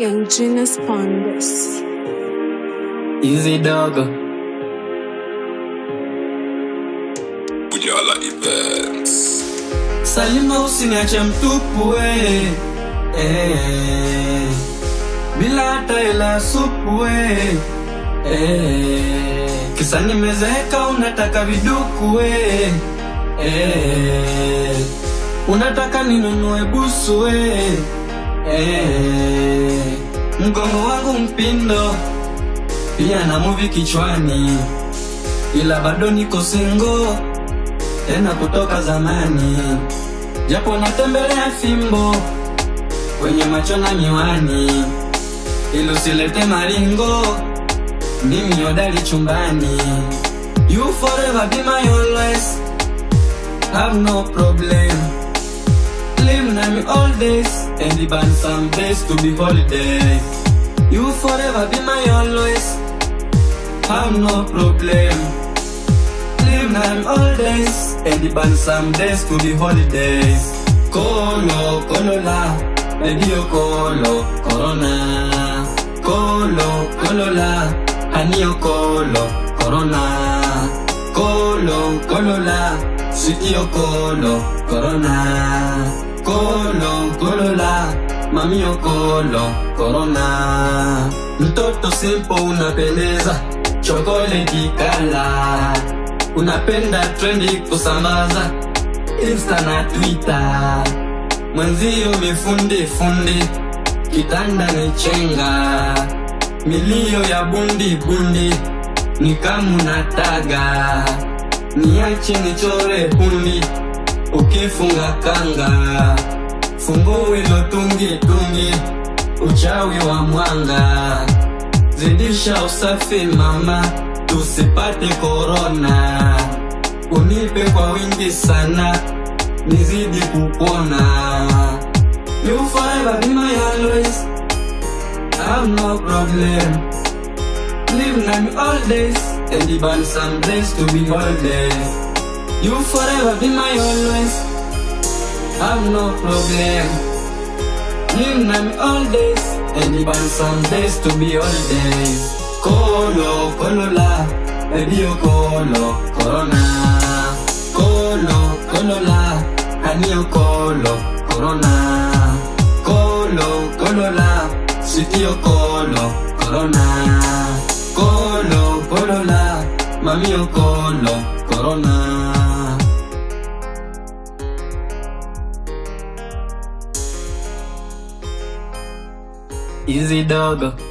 Young Genius Pondus. Easy dog. Bujala Events. Salima usiniache mtupu we. Eh. Bila hata hela supu we. Eh. Kisa nimezeeka unataka viduku we. Eh. Unataka ninunue busu we. Eh. Mgongo wangu mpindo pia na muvi kichwani, ila bado niko single tena kutoka zamani, japo natembelea fimbo kwenye macho na miwani, ili usilete maringo, mimi hodari chumbani. You forever be my always, have no problem. Live na me all days, and even some days to be holiday. You forever be my always, have no problem. Live na me all days, and even some days to be holidays. Kolo, kolola, baby yo kolo, corona. Kolo, kolola, honey yo kolo, corona. Kolo, kolola, sweetie yo kolo, corona. Kolo, kolola, mami yo kolo, corona. Mtoto simple unapendeza, chocolate kala. Unapenda trendi kusambaza Insta na Twitter. Mwenzio mifundi fundi, kitanda ni chenga, milio ya bundi bundi, ni kamu na taga, niache nichore hundi, ukifunga kanga, funguo ilo tungi tungi, uchawi wa mwanga, zidisha usafi mama, tusipate korona, unipe kwa wingi sana, nizidi kupona. You forever be my always, I have no problem. Live na me all days, and even some days to be holidays. You forever be my always, have no problem. Live na me all days, and even some days to be holidays. Kolo, kolola, baby yo kolo, corona. Kolo, kolola, honey yo kolo, corona. Kolo, kolola, sweetie yo kolo, corona. Kolo, kolola, mami yo kolo, corona. Easy dog.